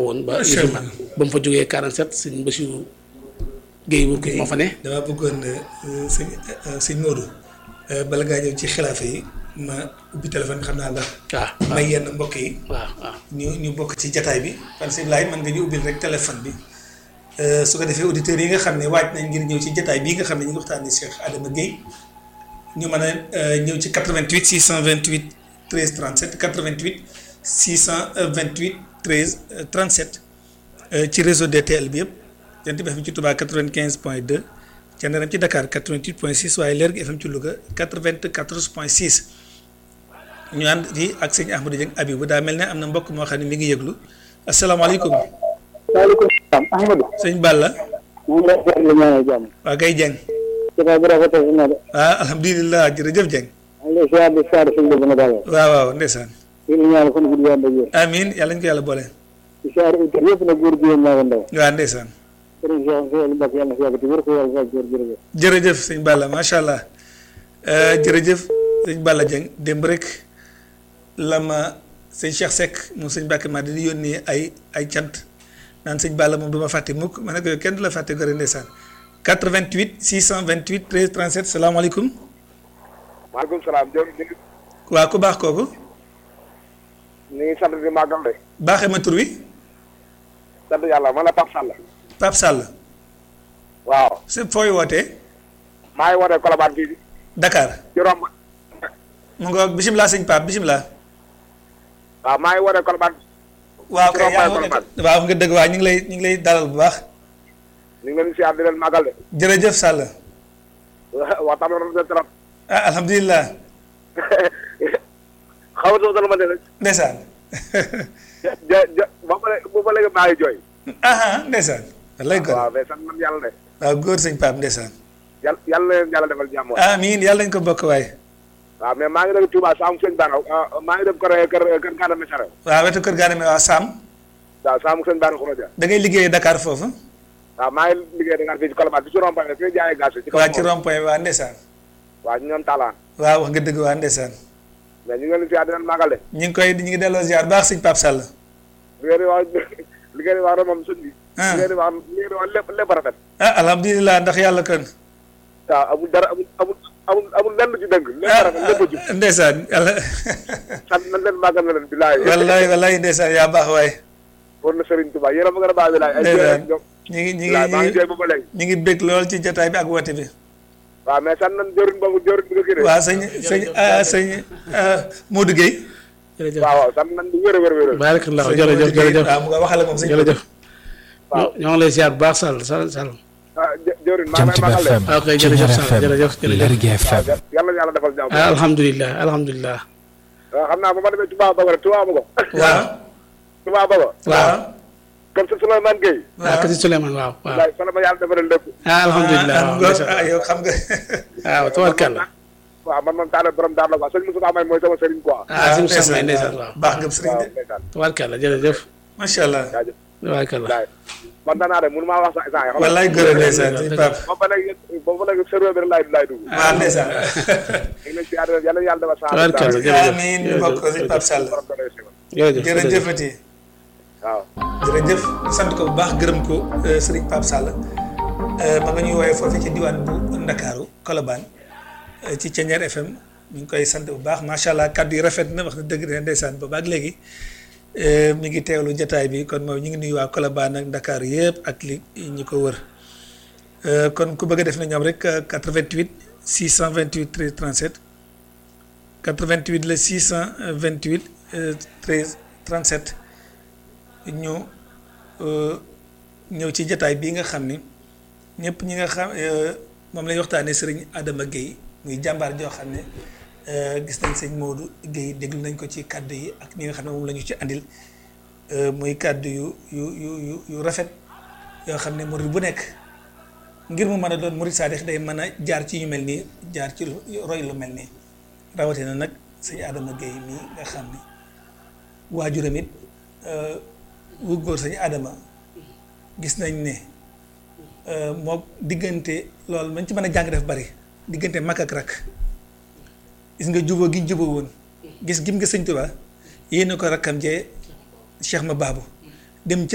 taxawoon ba Macha yëfi Allah. ba mu fa jógee 47 sëñ Bassirou Guèye bu moo fa ne damaa bëggoon euh, sëñ euh, sëñ Modou euh, bala ngaa ñëw ci xilaafa yi ma ubbi téléphone bi xam naa ndax waaw may yenn mbokk yi waaw waaw ñu ñu bokk ci jataay bi parce que Ibrahima mën nga ñu ubbil rek téléphone bi Euh, su ko defee auditeurs yi nga xam ne waaj nañ ngir ñëw ci jataay bii nga xam ne ñu ngi waxtaanee Cheikh Adama Guèye ñu mën a euh, ñëw ci 88 628 13 37 88 628 13 euh, 37 euh, ci réseau DTL bi yëpp jant bi FM ci Touba 95 point 2 Thiéniere ci Dakar 88 point 6 waaye Lergui FM ci Louga 94 point 6 ñu ànd fii ak sëñ Ahmadou Dieng Abibou daa mel ne am na mbokk moo xam ne mi ngi yëglu asalaamaaleykum waaleykum salaam Ahmadou. sëñ Balla ñu ngi lay seetlu lu ñaanal jàmm. waa kay Dieng jotaay bi rafetlu na de. ah alhamdulilah jërëjëf Dieng maa ngi lay ziar di ziar suñu dëgg na dalal. waaw waaw ndeysaan di la ñaanal fan gudd yàlla ak amiin yàlla ñu ko yàlla boole di ziar itam yëpp nag góor jigéen maa ngi ndaw. waaw ndeysaan sëriñ Cheikh Seydou Mbacke yàlla na fi yàgg te wér ko yàlla fay góor jërëjëf. jërëjëf sëñ Balla macha allah Euh, jërëjëf sëñ Balla Dieng démb rek la ma sëñ Cheikh Seck moom sëñ Mbacke maa di yónnee ay ay cant naan sëñ Balla moom du ma fàtte mukk ma ne ko yow kenn du la fàtte gore ndeysaan 88 628 13 37 salaamaaleykum maaleykum salaam jërëjëf ñu ngi waa ku baax kooku ñu ngi sant di màggal de baaxee ma tur wi sant yàlla man la Pape Sall Pape Sall waaw c'est fooy wootee maa ngi wootee Colobane fii Dakar ci romb mu ngoog bisimilah sëñ Pape bisimilah waaw maa ngi wootee Colobane waaw kay yaa Colobane. ngi waaw nga dëgg waa ñu ngi lay ñu ngi lay dalal bu baax ñu ngi leen di siyaar di leen màggal de jërëjëf Sall waxtaan bi rafet na trop ah alhamdulilah xaw ma dama ma ne rek ndeysaan ja ja ba ba léegi ba léegi maa ngi jooy aha ndeysaan wallay góor waaw mais sant man yàlla de waaw góor sëñ Pape ndeysaan yàlla yàlla na leen yàlla defal jàmm waay amiin yàlla nañ ko bokk waaye waaw mais maa ngi dem Touba Saamu Sëñ Baara maa ngi dem kër kër kër Gana Messere waaw wetu kër gaane mi waa Sam waaw Saamu Sëñ Baara Khourodia da ngay liggéeyee Dakar foofu waaw maa ngi liggéey Dakar fii ci Colobane bi ci rond-point bi fi ñu jaayee gaz bi ci kaw waa ci rond point waa ndeysaan waaw ñu ñoom talaan waaw wax nga dëgg waa ndeysaan mais ñu ngi leen di siyaar di leen màggal de ñu ngi koy ñu ngi delloo ziar baax sëñ Pape Sall li ngeen di wax li ngeen di wax rek moom sëñ bi. Ah. li ngeen di wax li ngeen di wax lépp lépp rafet. ah alhamdulilah ndax yàlla kon waaw amul dara amul amul amul amul lenn lu ci dëng. lépp rafet lépp a jub ah ndeysaan yàlla sant nañ leen màggal na leen bilaay. wallaay wallaay ndeysaan yaa baax waaye war na Serigne Touba yéen a ma gën a baax bilaay. ay ndeysaan jërëjëf ñoom. ñu ngi ñu ngi bilaay maa ñu ngi ngi jooy ba ba léegi. ñu ngi bég lool ci jotaay bi ak woote bi waaw mais sant nañ jëriñ boobu jëriñ bi nga kii de. waaw sëñ sëñ ah sëñ ah Modou Guèye jërëjëf waaw waaw sant nañ bu wér a wér a wér. baarakallah sëñ jërëjëf Modou Guèye jërëjëf waaw mu nga waxale moom sëñ jërëjëf waaw. ñoo ngi lay ziar bu baax Sall Sall Sall ah jë jëriñ maa ngi Jant lay bi màggal de. FM ok jërëjëf Thiéniere Sall FM jërëjëf jërëjëf Lergui FM yàlla na yàlla defal jàmm. ah alhamdulilah alhamdulilah waaw xam naa ba ma demee Touba Bago rek Touba Bago. waaw Touba Bago. waaw comme si Souleymane Gueye. waaw kasi Souleymane waaw waaw bilaay fan la ma yàlla defaral lépp. ah alhamdulilah ah waaw ngoor ndeysaan. ah yow xam nga waaw tabarkalla waaw man moom taal borom daal la quoi sëñ Moussa May mooy sama sëriñ quoi. ah si mu sax may ndeysaan waaw baax nga sëriñ waaw de ndeysaan tabarkalla jërëjëf macha allah jaajëf. tabarkalla bilaay man danaa de mënu maa wax sax instant yi. wallaay góor a ndeysaan sëñ Pape ba ba léegi ba ba léegi serveur bi rek laay laay dugg. waaw ndeysaan ñu ngi leen si yàlla yàlla yàlla defal saa. tabarkalla jërëjëf amiin ñu bokk ko sëñ Pape Sall jërëjëf jërëjëfati waaw. jërëjëf sant ko bu baax gërëm ko euh, Serigne Pape Sall euh, ma nga ñuy woowee foofu ci diwaan bu Ndakaaru Colobane euh, ci Thiéniere FM ñu ngi koy sant bu baax macha allah kaddu yi rafet na wax na dëgg de ndeysaan ba baag léegi euh, mi ngi teewlu jataay bi kon moom ñu ngi nuyu waa Colobane ak Ndakaaru yëpp ak li ñi ko wër Euh, kon ku bëgg a def na ñoom rek euh, 88 628 13 37 88 la 628 euh, 13 37 ñu euh, ñëw ci jataay bii nga xam ni ñëpp ñi nga xam euh, moom lañuy waxtaanee sëriñ Adama Guèye muy jàmbaar joo xam ne euh, gis nañ sëñ Modou Guèye déglu nañ ko ci kàddu yi ak ñi nga xam ne moom la ñu ci andil euh, muy kàddu yu yu yu yu yu rafet yoo xam ne murid bu nekk ngir mu mën a doon murid saadix day mën a jaar ci yu mel nii jaar ci lu roy lu mel nii rawatina nag sëñ Adama Guèye mii nga xam ni waajuram it euh, wu góor sëñ Adama gis nañ ne euh, moo diggante loolu mañ ci mën a jàng def bari diggante mag ak rak gis nga juboo gi ñu juboo woon gis gim nga sëñ Tuubaa yéene ko rakkam jee Cheikh ma baabu dem